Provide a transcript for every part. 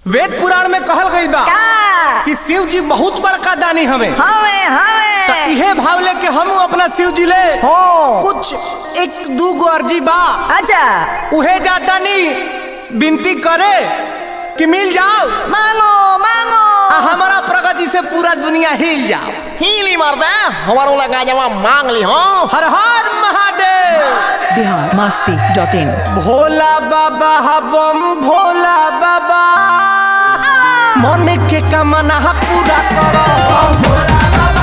वेद पुराण में कहल गई बा का कि शिव जी बहुत बड़का दानी हमें हवे त हवे इहे भाव लेके हम अपना शिव जी ले हो कुछ एक दू गो अर्जी बा अच्छा उहे जाता नी विनती करे कि मिल जाओ मांगो मांगो आ हमारा प्रगति से पूरा दुनिया हिल जाओ हीली मर्दा हमारो लगा जमा मांग ली हो हर हर महादेव बिहार मस्ती डॉट इन भोला बाबा बम भोला बाबा मन के कमना पूरा करो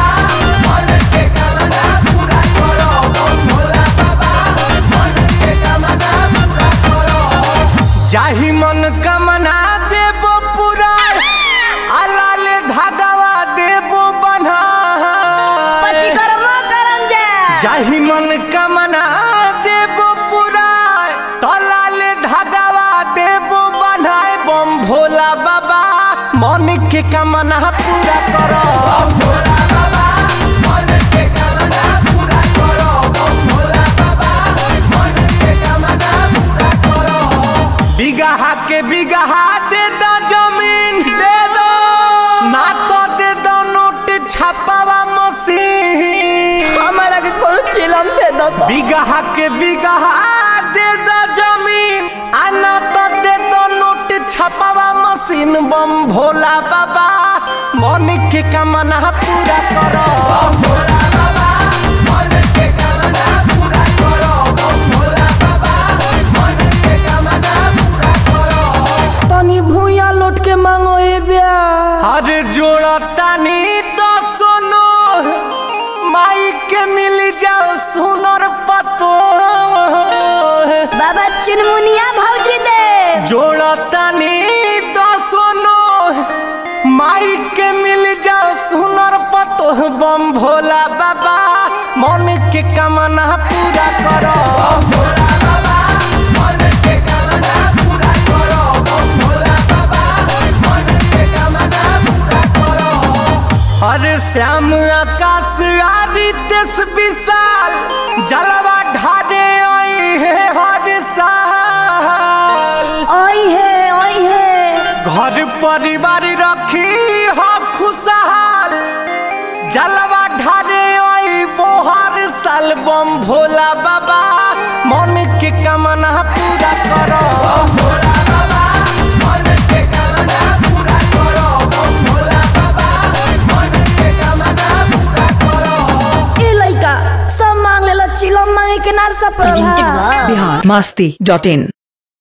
जाहि मन कमना देबो पूरा अलाल धागवा देबो बन्हा पची कर्म करम जा जाहि मन कमना देबो पूरा तलाल धागवा देबो बन्हाए बम भोला बाबा मन के कमना पूरा करो बिगहा के बिगहा दे दो जमीन दे दो ना तो दे दो नोट छापावा मशीन हमारा के कोनो चिलम थे दोस्तों बिगहा के बिगहा दे दो जमीन आना तो दे दो नोट छपावा मशीन बम भोला बाबा मन के कमना पूरा करो तनी भूया लौट के मांगो ए ब्या अरे जोड़ा तानी तो सुनो माई के मिल जाओ सुनर पतो बाबा चुनमुनिया भौजी दे जोड़ा तानी तो सुनो माई के मिल जाओ सुनर पतो बम भोला बाबा मन के कमना पूरा करो अरे श्याम आकाश आदित्य विशाल जलवा ढाडे आई है हर साल ओई है ओई है घर परिवार रखी हो खुशहाल जलवा ढारे आई बोहर साल बम भोला बाबा मन के कमना पूरा करो ए लइका सब मांग लेला चिलम मांगे के ना सब बिहार मस्ती डॉट इन